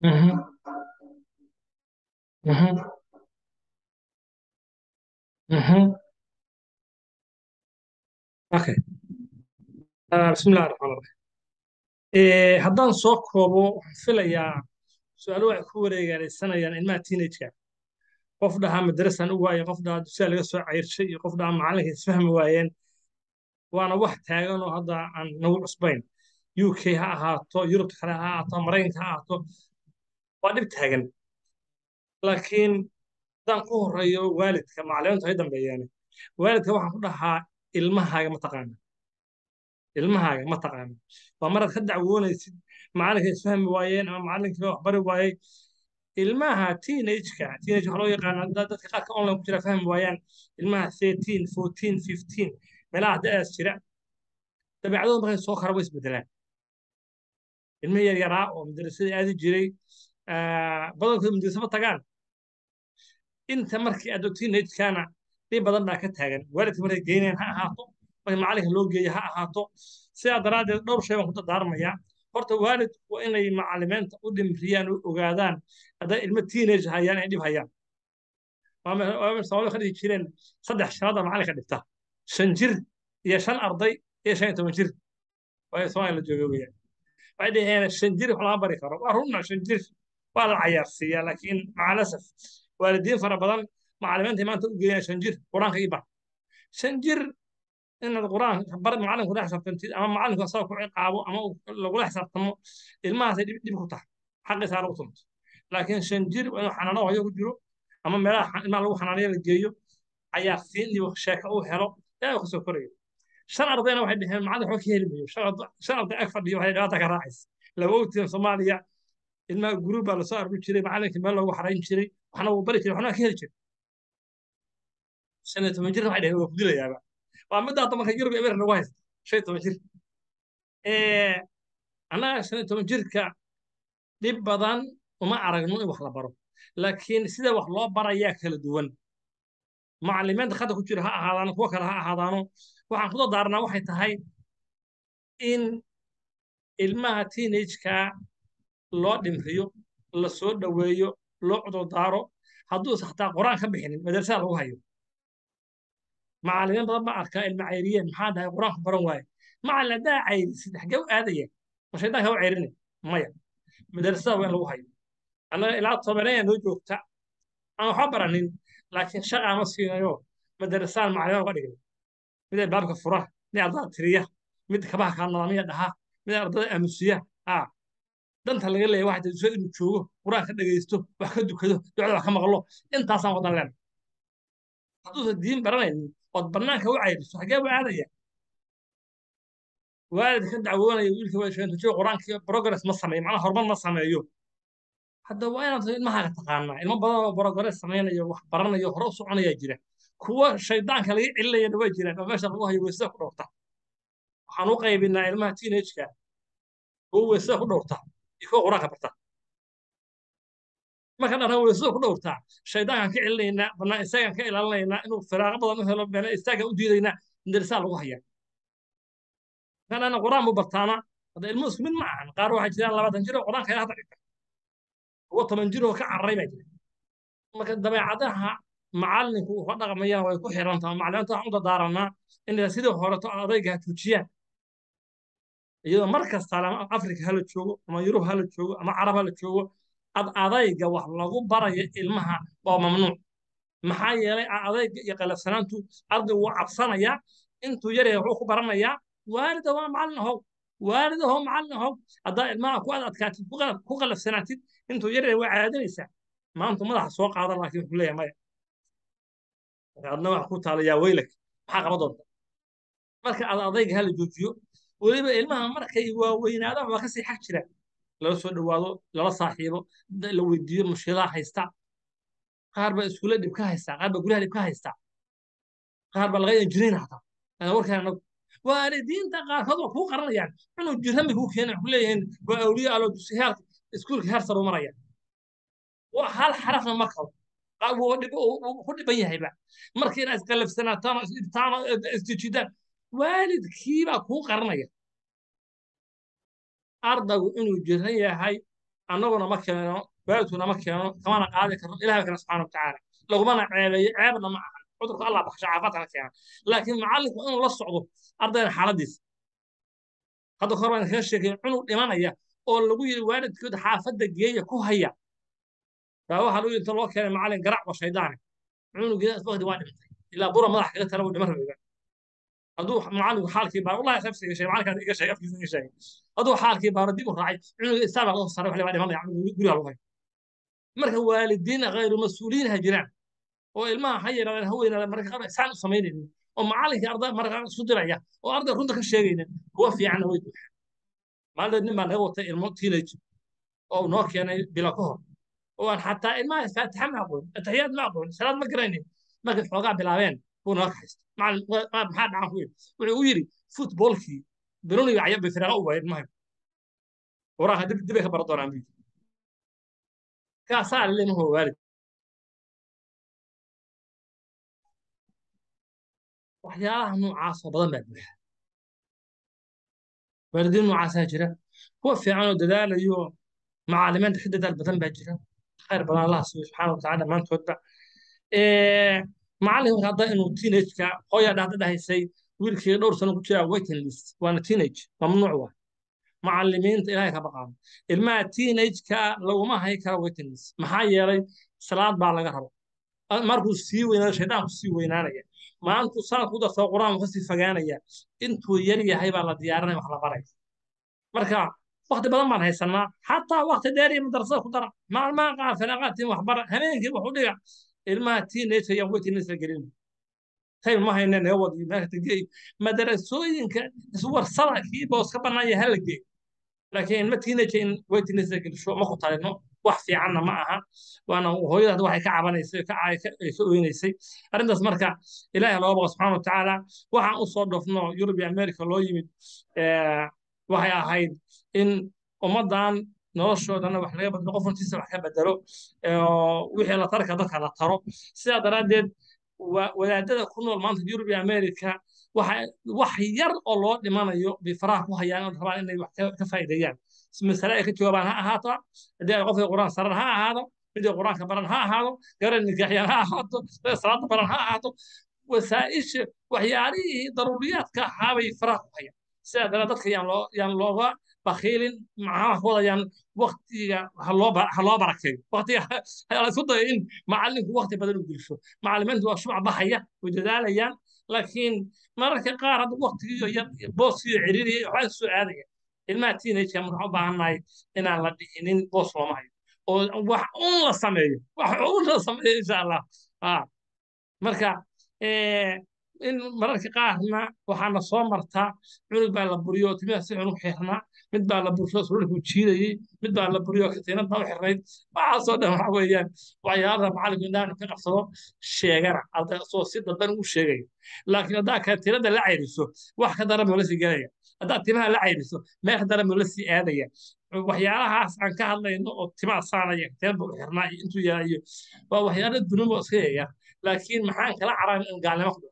Mhm, mhm, mhm. Okay. Ah, bismillahi raxmaan raxiim Eh, haddaan soo koobo waxaan filayaa su-aalo waxay ku wareegaalaysanayaan ilmaha teenage-ka qof dhahaa madrasan u waaye qof dhahaa dugsiga laga soo cayrshay iyo qof dhahaa macalinka isfahmi waayeen waana wax taagan oo hadda aan nagu cusbayn UK ha ahaato Yurubta kale ha ahaato Maraykanka ha ahaato waa dhib taagan laakiin haddaan ku horeeyo waalidka macallimiintu hay dambeeyaan waalidka waxaan ku dhahaa ilmahaaga ma taqaana ilmahaaga ma taqaana waa maraad ka dacwoonaysid macalinka isfahmi waayeen ama macalinka wax bari waayey ilmaha teenage-ka teenage waxaa loo yaqaanaa dad- dadka qaarka online ku jira fahmi waayaan ilmaha 13 14 15 meelaha da'daas jira dabeecadooda markay soo kara way isbedelaan ilmo yar yaraa oo madrasada aadi jiray ah, badankooda madrasa ma tagaan inta markii aad teenage-kana dhib badan baa ka taagan waalidka markay geynayaan ha ahaato markii macalinka loo geeyo ha ahaato sidaa daraaddeed dhowr shay baan ku dardaarmayaa horta waalidku waa inay macallimiinta u dhimriyaan oo ogaadaan hadday ilmo teenage hayaan ay dhib hayaan Soomaalidu ka dhigi jireen saddex shanaad baa macalinka dhigta shan jir iyo shan arday iyo shan iyo toban jir waa Soomaaliya la jooga weeyaan waxay dhaheen shan jir wax lama bari karo waa runna shan jir waa la cayaarsiiyaa laakiin macalasaf waalidiin fara badan macallimiinta maanta u geeyaan shan jir qur-aanka ii bar shan jir inaad qur-aan bar macalinku la xisaabtantid ama macalinku asaga ku ciqaabo ama uu lagula xisaabtamo ilmahaasay dhib dhib ku tahay xaqiisaa lagu tunto laakiin shan jir waa inuu xanaano hayo ku jiro ama meelaha xa- ilmaha lagu xanaanayo la geeyo cayaarsiin iyo sheeko uu helo ee uu kasoo korayo shan ardayna waxay dhaheen macallin waxba ka heli mayo shan arday shan arday ag fadhiyo waxay dhibaata ka raacaysa laba ogtiin soomaaliya ilmaha guruub baa lasoo aruri jiray macallinka meel loogu xarayn jiray waxna wuu bari jiray waxna waa ka heli jiray shan iyo toban jirna waxay dhaheen waa ku dilayaaba waa midda hadda marka yurub iyo ameerika nagu haysta shan iyo toban jir Eh, annaga shan iyo toban jirka dhib badan uma aragno in wax la baro laakiin sida wax loo barayaa kala duwan macallimiinta khadka ku jira ha ahaadaano kuwa kale ha ahaadaano waxaan ku dardaarnaa waxay tahay in ilmaha teenage-ka loo dhimriyo la soo dhoweeyo loo cudurdaaro hadduusan xataa qur-aan ka bixinin madrasada lagu hayo macallimiin badan baa arkaa ilma cayriyeen maxaa dhahay qur-aanku baran waaye macallin haddaa cayrisid xaggee u aadaya ma shaydaanka u cayrinay maya madrasada waa in lagu hayo annaga ilaa tobaneeya noo joogta aan waxba baranin laakiin shaqa ma siinayo madarasaan macallimiin uga dhigay mid ay baabka fura mid ardada tiriya mid kabaha kaa nadaamiya dhaha mid ardada aamusiya aa danta laga leeyahay waxay tahay inuu joogo qur-aan ka dhegaysto wax ka dukado ducada wax ka maqlo intaasaan wadan leen hadduusan diin baranaynin ood bannaanka u cayriso xaggee buu aadaya waalid ka dacwoonaya wiilka waa sheento joogo qur-aankii progress ma sameeyo macnaha horumar ma sameeyo hadda waa inaad ilmahaaga taqaanaa ilmo badan oo progress samaynayo wax baranayo hore u soconayaa jira kuwa shaydaanka laga celinayana waa jiraan oo meesha lagu hayo weysada ku dhowrta waxaan u qaybinaa ilmaha teenage-ka kuwa weysada ku dhowrta iyo kuwa qur-aanka barta marka dhan weysada ku dhowrtaa shaydaankaan ka celinaynaa bannaan isagaan ka ilaalinaynaa inuu firaaqo badan u helo meela istaagaan u diidaynaa darisaa lagu hayaa marka dhan qur-aan buu bartaana hadda ilmuhu isku mid ma ahan qaar waxaa jiraan labaatan jir oo qur-aanka ilaa hadda dhigta kuwa toban jir oo ka cararay baa jira marka dabeecadaha macallinku uu ka dhaqmayana way ku xiran tahay macallimiinta waxaan u dadaaranaa inay sidii horeto adayga ha tuujiyaan iyadoo mar kasta ama afrika hala joogo ama yurub hala joogo ama carab hala joogo ad adayga wax lagu barayo ilmaha waa mamnuuc maxaa yeelay adayga iyo qalafsanaantu ardaygu wuu cabsanayaa intuu yaryahay wuxuu ku baranayaa waalida waa macallin ahow waalid ahow macallin ahow haddaa ilmaha ku adadkaatid ku qalaf- ku qalafsanaatid intuu yaryahay waa caadinaysaa maanta madaxa soo qaadan laakiin wuxuu leeyahay maya adna wax ku taala yaa weylak maxaa qaba doonta marka ad adayga hala joojiyo weliba ilmaha markay waaweynaadaan waa kasii xag jira lala soo dhowaado lala saaxiibo da- la weydiiyo mushkilaha haysta qaar baa iskuulla dhib ka haysta qaar baa guryaha dhib ka haysta qaar baa laga injiniin hataa ana warkaan anagu waalidiinta qaarkood waa kuu qaranayaan inuu jirami kuu keenay ku leeyihiin waa awliya alo dusi heer iskuulka heer sare u maraya waa hal xarafna ma qabo qaar wuu dhib- wuu- wuu ku dhiban yahayba marka inaad isqalafsanaataan oo isdhibtaan oo isjijidaan waalidkiibaa kuu qaranaya ardaygu inuu jiran yahay annaguna ma keeno waalidkuna ma keeno kamana qaadi karno ilahay kana subxaana watacaala lagumana ceebeeyo ceebna ma aha cudurka allah baxsha caafimaadka la keena laakiin macallinku inuu la socdo ardayda xaaladiisa hadda kor baan kaga sheegay cunug dhimanaya oo lagu yidhi waalidkooda xaafadda geeya ku haya baa waxaa lagu yidhi inta loo keenay macallin garac wa shaydaane cunugeeda waqti waa dhintay ilaa bura madax kaga tala wuu dhiman rabay hadduu macallinku xaalkii baaro wallahi nafsi iga sheegay macallinkaas iga sheegay afkiisa iga sheegay hadduu xaalkii baaro dib u raacay cunuga istaan baa loo saaray wax baa dhimanaya guriga lagu hay marka waalidiin khayru mas-uuliyiin ha jiraan oo ilmaha ha yaraadeen ha weynaadeen marka qaar isaan u samaynaynin oo macallinkii arday marka qaar isu diraya oo arday runta ka sheegaynin kuwa fiicanna way buuxaan maalinteed nin baa naga watay ilmo teenage oo noo keenay bila ka hor oo aan xataa ilmaha faatixa ma aqoon ataxiyaad ma aqoon salaad ma garaynin markay xoogaa bilaabeen buu noo kaxaystay macallin maxaa dhacan ku yidhi wuxuu u yidhi futboolkii bironiga cayab bay firaaqa u waayeen mahayo waraha dib dibay ka baran doonaan buu yidhi kaasaa lele mahoo waalid waxyaalaha noocaasoo badan baa buuxa waalidiin noocaasaa jira kuwa fiican oo dadaalayo macallimiinta ka dadaal badan baa jira khayr badan allah siiyo subxaana watacaala dhammaantoodba macallin hadda inuu teenage-ka hooyaa dhahda dhahaysay wiilkii dhowr sano ku jira waiting list waana teenage mamnuuc waa macallimiinta ilaahay ka baqaano ilmaha teenage-ka laguma hay karo waiting list maxaa yeelay salaad baa laga rabo markuu sii weynaado shaydaanku sii weynaanaya maalintuu sanad ku dartoo qur-aanku kasii fogaanaya intuu yar yahay baa la diyaarinaya wax la baraya marka wakti badan baan haysanaa xataa wakti dheer iyo madrasada ku dara maalmaha qaar fanaaqaatiin waxbara habeenkii wax u dhiga ilmaha teenage ayaan waiting list la gelin time ma hayne naga wadiyo meelka geey madarasooyinka iswarsada kii boos ka bannaan yahay hala geey laakiin ilma teenage in waiting list la gelisho ma ku talino wax fiicanna ma aha waana hooyada waxay ka cabanaysay ka ka oynaysay arrintaas marka ilaahay looga baqo subxaana watacaala waxaan u soo dhofno yurub iyo america loo yimid waxay ahayd in ummaddan noloshoodana wax laga bedelo qof runtiisa wax ka bedelo wixii la tarka dadka la taro sidaa daraaddeed wadaadada ku nool maanta yurub iyo america wax yar oo loo dhimanayo bay faraha ku hayaan oo rabaan inay wax ka faa'iideeyaan masale ay ka jawaabaan ha ahaato haddii ay qofka quraan saran ha ahaado midii quraanka baran ha ahaado garan nikaaxyaan ha ahaato salaada baran ha ahaato wasaa'isha waxyaalihii daruuriyaadka ahaabay faraha ku hayaan sidaa dara dadka yaan loo yaan looga bakiilin maxaa ku wadayaan waktiga ha loo ha loo barakeeyo waktiga la isku dayo in macallinku wakti badan u gelsho macallimiintu waa shumac baxaya way dadaalayaan laakiin mararka qaar hadda waktigiiyo yar booskiiyo ciriiriya waxaa soo aadaya ilmaha teenage-ka marka waxaan u baahannahay inaan la dhihinin boos looma hayo oo wax un la sameeyo wax un la sameeyo insha allah marka in mararka qaarna waxaana soo martaa cunug baa la buriyo oo timiha si xun u xirnaa mid baa la bursho surulku jiidayey mid baa la buriyo katiinad baa u xirnayd waxaasoo dhan waxa weeyaan waxyaalaha macallinku indhahan ka qabsado sheegana arday soo si dadban u sheegaya laakiin haddaa katiinada la cayriso wax ka daran buu la sii gelaya haddaad timaha la cayriso meel ka daran buu la sii aadaya waxyaalahaas aan ka hadlayno oo timaha saanaya katiinad buu xirnaa iyo intuu yaalayo waa waxyaalo dunubo iska yaya laakiin maxaan kala carabin in gaalnimo ku dhaco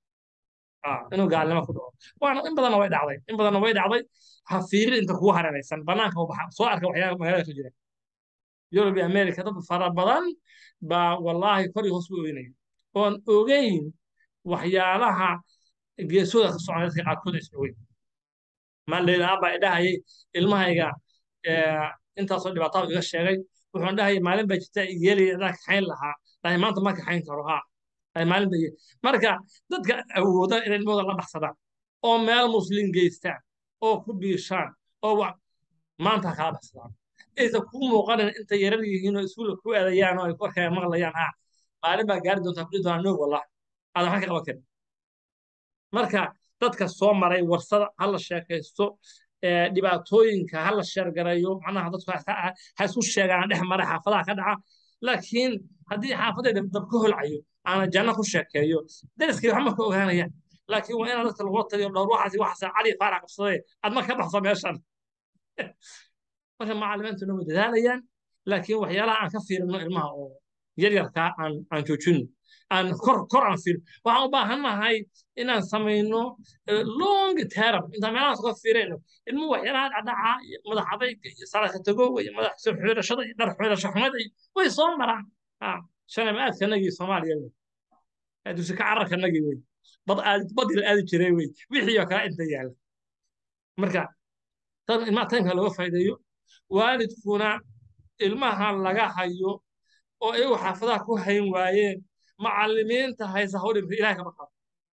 inuu gaalnimo ku dhaco waana in badanna way dhacday in badanna way dhacday ha fiirin inta kugu hareeraysan banaanka u baxa soo arka waxyaala magaalada ka jira yurub iyo america dad fara badan baa wallaahi kor iyo hoos u oynaya oon ogeyn waxyaalaha geesooda ka socda dadka qaarkood is ogeyn maaldheydaan baa idhahayay ilmahayga intaasoo dhibaatada iga sheegay wuxuun dhahayay maalin baa jirta yeelaya adaa kaxayn lahaa dhahay maanta ma kaxayn karo haa maalin bay marka dadka awooda inay ilmahooda la baxsadaan oo meel muslim geystaan oo ku biishaan oo maanta kala baxsadaan aysan ku muuqanin inta yarar yihiin oo iskuulka ku aadayaan oo ay korkaaga maqlayaan ha maalin baa gaari doontaa kuli doonaa noog wallah adan waxaan ka qaban karin marka dadka soo maray warsada ha la sheekaysto dhibaatooyinka ha la sheergarayo macnaha dadku ha isku sheegaan dhex mara xaafadaha ka dhaca laakiin haddii xaafadayda dab ka holcayo aana janno ku sheekeeyo dariskii wax marka ogaanayaan laakiin waa inaan dadka lagula taliyo dhowr waxaas waxaas cali faarax qabsaday adma ka baxso meeshan marka macallimiintuna way dadaalayaan laakiin waxyaalaha aan ka fiirino ilmaha oo yaryarkaa aan aan joojino aan kor kor aan fiir waxaan u baahannahay inaan samayno long term intaan meelahaas ka fiirayno ilmuhu waxyaalaha dhacdhaca iyo madax adayga iyo salaadka tagowga iyo madax soo xidhashada iyo dhar xidhasho xumada iyo way soo maraan shalay aadkanagii soomaaliya wey dugsi ka cararkanagii wey bad aadi badii la aadi jiray wey wixii oo kale inta yaala marka tan ilmaha tanka looga faa'iideeyo waalidkuna ilmaha laga hayo oo iyagu xaafadaha ku hayn waayeen macallimiinta haysa hawdhimka ilahay kama qabo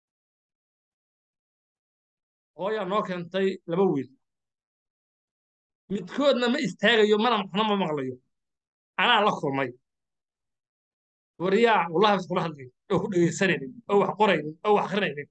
hooyaa noo keentay laba wiil midkoodna ma istaagayo mana maxna ma maqlayo anaa la kulmay wariyaa wallahi bas kula hadlayo oo ku dhegaysanaynin oo wax qoraynin oo wax akrinaynin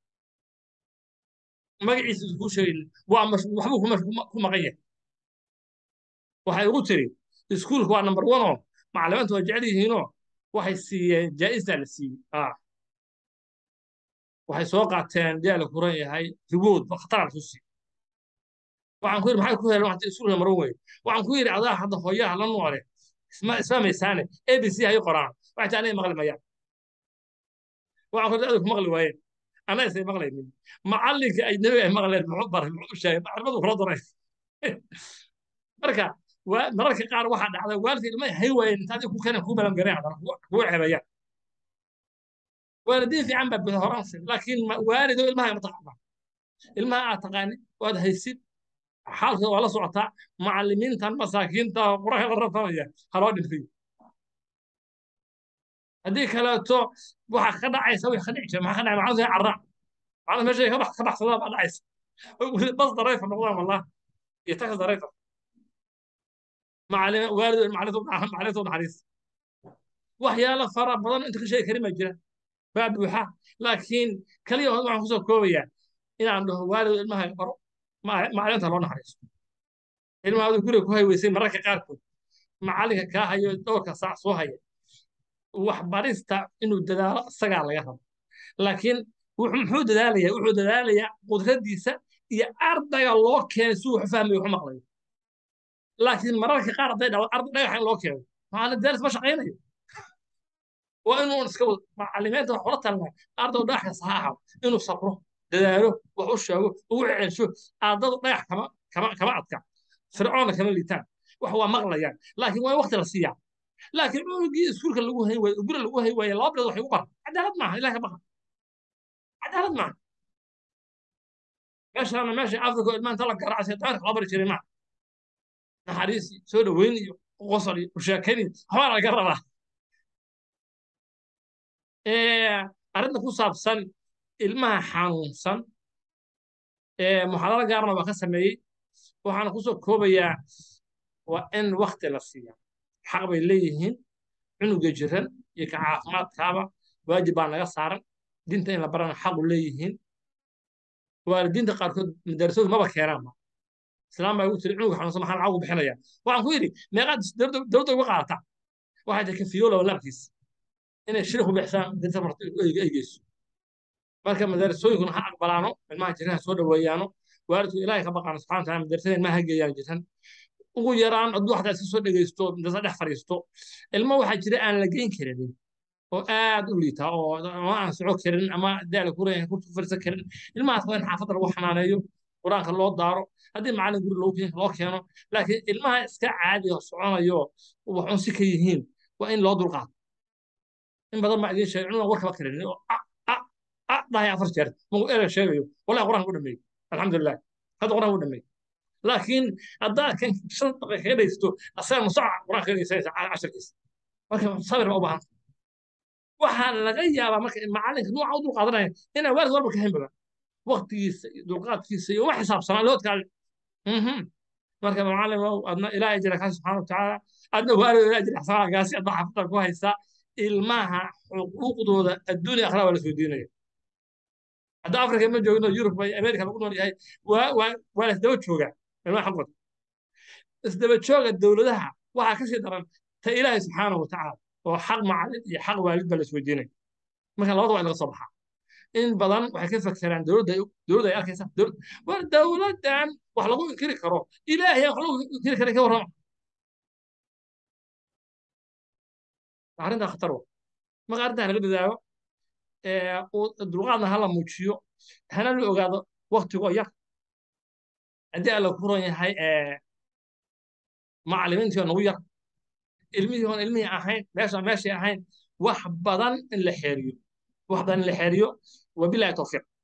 magaciisa iskuu sheegaynin waa waxbuu ku maqan yahay waxay ugu tiri iskuulka waa number one oo macallimiintu waa jecel yihiinoo waxay siiyeen jaa'isaa la siiyey waxay soo qaateen diyaa la kuran yahay ribood khatar aan ku siiyey waxaan ku yidhi maxay ku heleen waxta iskuulka maran weye waxaan ku yidhi adaa hadda hooyaha la noole isfahmaysaane a b c hay qoraan waxay taa anay maqli mayaan waxaan ku yidhi adigu ku maqli waayeen anaa isay maqlaynin macallinka ajnabiga ay maqleen muxuu baray muxuu sheegay maclimadu kula daray marka mararka qaar waxaa dhacda waalidka ilmaha hay waayeen inta adiga ku keenan kuu balan gareen haddana kugu ceebayaan waalidiin fiican baa bada horaansi laakiin waalido ilmaha ma taqaana ilmaha aad taqaani waad haysid xaalkooda waa la socotaa macallimiintan masaakiinta quraha la rafanaya haloo dhintay haddii kaleeto waxa ka dhacaysa way ka dhici jira maxaa ka dhacay macallin carra macallin meesha ka bax ka baxsadaa baa dhacaysa bas darayfa noqdaan wallah iyo taxi darayfa macallin waalid macallintu macallintu naxariis waxyaalo fara badan inta ka sheegi karin baa jira baa buuxa laakiin kaliya waxaan kusoo koobayaa inaan dhaho waalid ilmaha baro macallinta loo naxariiso ilmaha guriga ku hayweysay mararka qaarkood macallinka kaa hayo dhowrka saac soo haya waxbarista inuu dadaalo isagaa laga rabo laakiin muxuu dadaalayaa wuxuu dadaalayaa qudradiisa iyo ardayga loo keenay si wuxu fahmayo wuxu maqlayo laakiin mararka qaar hadday dhacdo arday dhagaxa in loo keeno macallin daalis ma shaqaynayo waa inuu iska macallimiinta wax kula talnaa ardaw dhagaxkas ha ahaado inuu sabro dadaalo wax u sheego ugu celsho ardadu dhagax kama kama kama adka fircoonna kama liitaan wax waa maqlayaan laakiin waa in waqti la siiyaa laakiin cunugii iskuulka lagu hay waaye guri lagu hay waaye laba bilood waxay u baran cadaalad maaha ilaah ka baqa cadaalad maaha meeshaana meesha afrika ilmaanta la garaacay daanka la bari jiray maaha naxariis soo dhaweyn iyo qosol iyo usheekayn iyo waxbaa laga rabaa arrinta ku saabsan ilmaha xanuunsan muxaadaro gaarna waa ka sameeyey waxaana kusoo koobayaa waa in wakti la siiya xaq bay leeyihiin cunuga jiran iyo ka caafimaadkaaba waajib baa naga saaran diinta in la barana xaqu leeyihiin waalidiinta qaarkood madarasoodu maba keenaanba islaam baa igu tiri cunuga xanuunsan maxaa lacag ugu bixinaya waxaan ku yidhi meeqaad dowladda uga qaadataa waxay tahay kafiyoola laabkiis inay shir ku bixisaan dinta marto ay geyso marka madarasooyinkuna ha aqbalaano ilmaha jiraan soo dhaweeyaano waalidku ilaahay ka baqaano subxana wataala madarasada ilmaha ha geeyaan jiran ugu yaraan hadduu xataa iska soo dhegeysto madarasa dhex fadhiisto ilmo waxaa jira aan la geyn karin oo aad u liita oo ama aan soco karin ama daala ku reeyahay kurtu fadhiisan karin ilmahaas waa in xaafadda lagu xanaaneeyo qur-aanka loo daaro haddii macallin guri loo keeno laakiin ilmaha iska caadiga soconayo waxuun si ka yihiin waa in loo dulqaato in badan baa idiin sheegay cunugan warkaba karin oo dhahay afar jeer magu ereg sheegayo wallahi qur-aanka u dhameeyey alxamdulilah hadda qur-aanka u dhameeyey laakiin haddaad kan shan daqiiqa kaga dhaysto asaga musaca qur-aanka kaga dhaysanaysa casharkiisa marka sabir baa u baahan waxaa laga yaabaa marka macallinka nuuca u dulqaadanaya inaan waalid walba ka hayn badan waqtigiisa iyo dulqaadkiisa iyo uma xisaabsanaa loodkaale marka macallin adna ilaahay jira kaa subxaana watacaala adna waalid ilaahay jira xasaanagaasi adna xaafadda ku haysaa ilmaha xuquuqdooda adduunya akhraa waa la soo diinaya hadda afrika ma joogno yurub bay amerika lagu nool yahay waa la isdaba joogaa ilmaha xaqooda isdaba jooga dowladaha waxaa ka sii daran ta ilaahay subxaana watacaala oo xaq macallin iyo xaq waalid baa la isweydiinaya marka labada waa in laga soo baxaa in badan waxay ka fakeraan dowladda dowladda ay arkaysa war dowladdan wax lagu inkiri karo ilaahay wax lagu inkiri kara ka warrama arrintaa khatar wa marka arrintaa laga dadaayo ee, uu- dulqaadna hala muujiyo hana la ogaado waktigoo yar haddii alla ku ron yahay ee, macallimiintii oo nagu yar ilmihii oon ilmihii ahayn meesha meeshii ahayn wax badan in la xeeriyo wax badan in la xeeriyo wabilahi tawfiiq